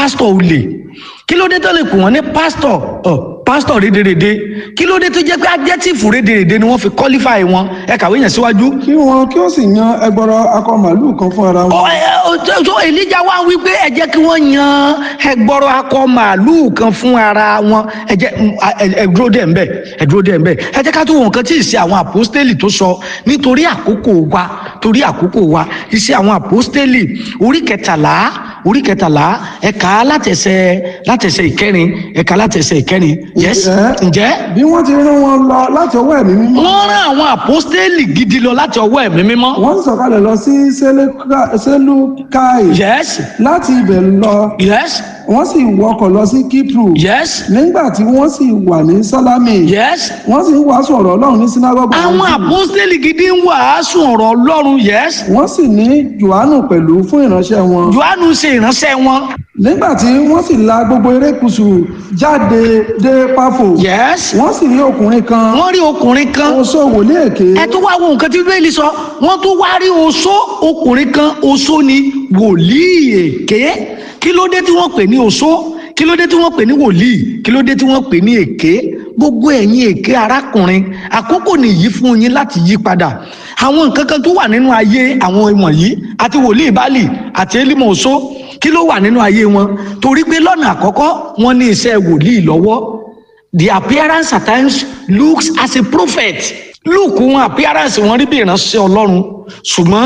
pásítọ̀ olè kí ló dé tó lè pè wọ́n ní pásítọ̀ ọ̀ pásítọ̀ rédèrèdè kí ló dé tó jẹ́ pé adjective rédèrèdè ni wọ́n fi qualify wọn ẹ kàwé yẹn síwájú. kí wọn kí ó sì yan ẹgbọrọ akọ màálùú kan fún ara Ọ, wọn ẹ, ọ, tó- tó Èlíjà wá wí pé ẹ jẹ́ kí wọ́n yan ẹgbọrọ akọ màálùú kan fún ara wọn ẹ jẹ́ mm, a- ẹ ẹ dúró dẹ̀ ńbẹ̀ ẹ dúró dẹ̀ ńbẹ̀ ẹ jẹ́ ká tó wọn nǹkan tí ìṣe àwọn àpọ́stélì tó sọ nítorí àkókò wa torí àkókò wa ìṣe àwọn àpọ́stélì orí kẹtàlá orí kẹtàlá ẹ̀ka látẹ̀sẹ̀ látẹ̀sẹ̀ ìkẹrin ẹ̀ka látẹ̀sẹ̀ ìkẹrin yes Ǹjẹ́? ǹjẹ́ bí wọ́n ti rán wọn lọ láti ọwọ́ ẹ̀mí mímọ́ wọ́n rán àwọn àpọ́stélì gidi lọ láti ọwọ́ ẹ̀mí mímọ́ wọ́n sì sọ̀kalẹ̀ lọ sí Sélúkà- sélúkáì yes láti ibẹ̀ lọ yes wọ́n sì wọkọ̀ lọ sí kíprù yes nígbà tí wọ́n sì wà ní sálámì yes. wọ́n sì ń wàásù ọ̀rọ̀ ọlọ́run ní sínágọ́gù àwọn àpọ́stélì gidi ń wàásù ọ̀rọ̀ ọlọ́run yes wọ́n sì ní johannu pẹ̀lú fún ìránṣẹ́ wọn johannu ṣe ìránṣẹ́ wọn nígbà tí wọ́n sì la gbogbo erékùṣù jáde dé páfò yes wọ́n sì rí ọkùnrin kan wọ́n rí ọkùnrin kan oṣó wòlíì èké ẹ tó wá wo nǹkan tí bíbélì sọ wọ́n tó wá rí oṣó ọkùnrin kan oṣó ni wòlíì èké kí ló dé tí wọ́n pè ní oṣó kí ló dé tí wọ́n pè ní wòlíì kí ló dé tí wọ́n pè ní èké gbogbo ẹ̀yin èké arákùnrin àkókò nìyí fún yín láti yí padà àwọn nǹkan kan tó wà nínú ayé àwọn wọ̀nyí àti wòlíì báàlì àti élímọ̀ oṣó kí ló wà nínú ayé wọn torí pé lọ́nà àkọ́kọ́ wọ́n ní iṣẹ́ wòlíì lọ́wọ́ the appearance at times looks as a prophet look wọn appearance wọn rí bí ìránṣẹ́ Ọlọ́run ṣùgbọ́n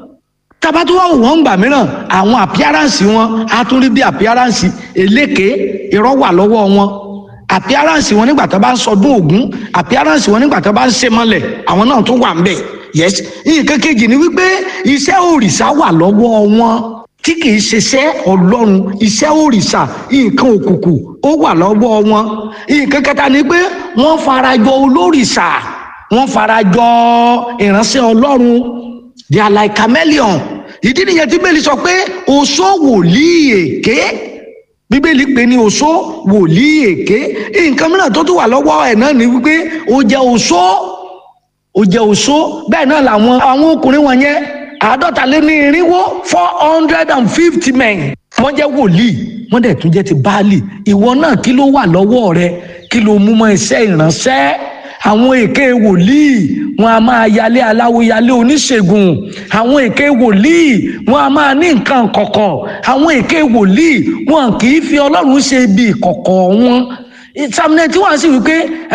tabatu wa wò wọn gbà mìíràn àwọn appearance wọn á tún rí bí appearance eléke irọ́ wà lọ́wọ́ wọn appearance wọn nígbà tó bá ń sọdún Ògún appearance wọn nígbà tó bá ń ṣe mọ́lẹ̀ àwọn náà tún wà ń bẹ̀ yes nǹkan kejì ni wípé iṣẹ́ òrìṣà wà lọ́wọ́ wọn tí kì í ṣiṣẹ́ ọlọ́run iṣẹ́ òrìṣà nǹkan òkùnkùn ó wà lọ́wọ́ wọn nǹkan kẹta ni pé wọ́n farajọ olórìṣà wọ́n farajọ ìránṣẹ́ ọlọ́run they are like chameleon ìdí nìyẹn tí bẹ́ẹ̀lì sọ pé oṣó wòlíì èké bíbélì pè ní oṣó wòlíì èké nǹkan mìíràn tó tún wà lọ́wọ́ ẹ̀ náà ni wípé ó jẹ́ oṣó ó jẹ́ oṣó bẹ́ẹ̀ náà làwọn àwọn ọkùnrin wọn yẹn àádọ́ta lé ní irinwó four hundred and fifty men wọ́n jẹ́ wòlíì wọ́n dẹ̀ tún jẹ́ ti báàlì ìwọ náà kí ló wà lọ́wọ́ rẹ kí ló mú mọ́ iṣẹ́ ìránṣẹ́ àwọn èké wòlíì wọn a máa yálé aláwo yálé oníṣègùn àwọn èké wòlíì wọn a máa ní nǹkan kọ̀kọ̀ àwọn èké wòlíì wọn kì í fi ọlọ́run ṣe ibi ìkọ̀kọ̀ wọn ìsàmìnà tí wọ́n sì wípé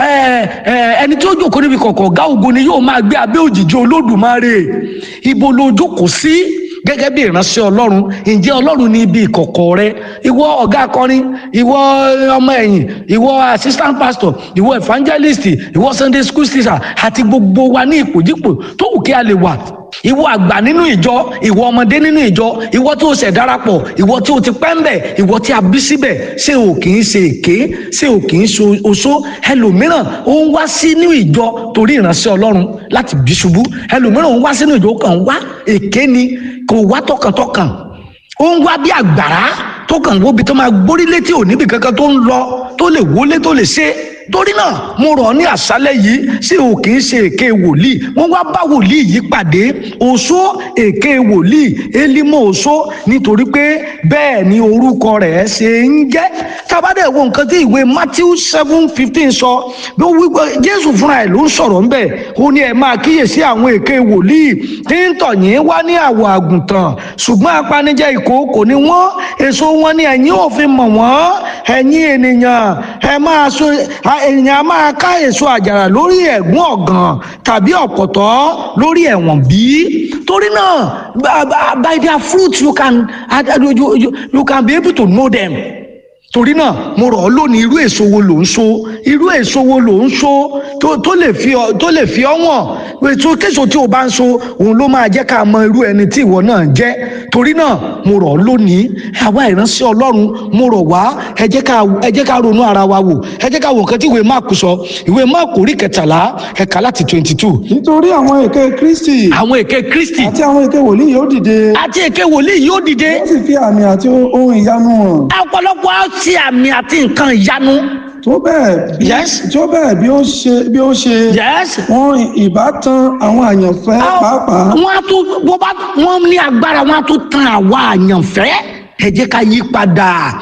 ẹni tí ó jókòó níbi kọ̀kọ̀ ọ̀gá ògo ni yóò máa gbé abẹ́ òjìji olódùmarè ibo ló jókòó sí gẹ́gẹ́ bí ìránṣẹ́ ọlọ́run ǹjẹ́ ọlọ́run ní ibi ìkọ̀kọ̀ rẹ ìwọ ọ̀gá akọrin ìwọ ọmọ ẹ̀yìn ìwọ assistant pastor ìwọ evangelist ìwọ sunday school teacher àti gbogbo wa ní ipòjípò tó wù kí a lè wà ìwọ àgbà nínú ìjọ ìwọ ọmọdé nínú ìjọ ìwọ tí o ṣẹ̀ darapọ̀ ìwọ tí o ti pẹ́ ń bẹ̀ ìwọ tí a bí síbẹ̀ ṣé o kì í ṣe èké ṣé o kì í ṣe oṣó ẹlòmíràn ó ń wá sínú ìjọ torí ìránṣẹ́ ọlọ́run láti bí ṣubú ẹlòmíràn ó ń wá sínú ìjọ kàn ń wá èké ni kò wá tọkàntọkàn ó ń wá bí àgbàrá tó kàn wóbi tó máa gbórí létí òní bí kankan tó ń lọ tó lè wọlé tó lè ṣe torí náà mo rọ̀ ọ́ ní àṣálẹ́ yìí ṣé o kì í ṣe èké wòlíì wọ́n wá bá wòlíì yìí pàdé oṣó èké wòlíì élímọ̀ oṣó nítorí pé bẹ́ẹ̀ ni orúkọ rẹ̀ ṣe ń jẹ́ tábàdẹ̀ wo nǹkan tí ìwé Matthew seven fifteen sọ bí ó wípé Jésù fúnra ẹ̀ ló ń sọ̀rọ̀ ńbẹ̀ ó ní ẹ̀ máa kíyèsí àwọn èké wòlíì tí ń tọ̀ yín wá ní àwọ̀ àgùntàn ṣùgbọ́n apanijẹ́ ìkookò ni wọ́n èso wọn ni ẹ̀yin ò fi mọ̀ wọ́n ẹ̀yin ènìyàn ẹ máa so èèyàn a máa ká èso àjàrà lórí ẹ̀gún ọ̀gàn tàbí ọ̀pọ̀tọ́ lórí ẹ̀wọ̀n bí. torí náà by their fruit you can you, you, you can be able to know them torí náà mo rọ̀ ọ́ lónìí irú èso wo ló ń so irú èso wo ló ń so tó lè fi ọ tó lè fi ọ wọ̀n èso késo tí o bá ń so òun ló máa jẹ́ ká mọ irú ẹni tí ìwọ náà jẹ́ torí náà mo rọ̀ ọ́ lónìí àwa ìránṣẹ́ ọlọ́run mo rọ̀ wá ẹ jẹ́ ká ẹ jẹ́ ká ronú ara wa wò ẹ jẹ́ ká wo nǹkan tí ìwé máàkù sọ ìwé máàkù orí kẹtàlá ẹ̀ka láti twenty two. nítorí àwọn èké kristi àwọn èké kristi àti àwọn èké wòlíì yóò dìde àti èké wòlíì yóò dìde wọ́n sì fi àmì àti ohun ìyanu hàn ọ̀pọ̀lọpọ̀ á ti àmì àti nǹkan ìyanu. tó bẹ́ẹ̀ bí Yes. tó bẹ́ẹ̀ bí ó ṣe bí ó ṣe yes. wọn ìbátan àwọn àyànfẹ́ pàápàá wọ́n á tún bó bá wọ́n ní agbára wọ́n á tún tan àwa àyànfẹ́ ẹ jẹ́ ká yí padà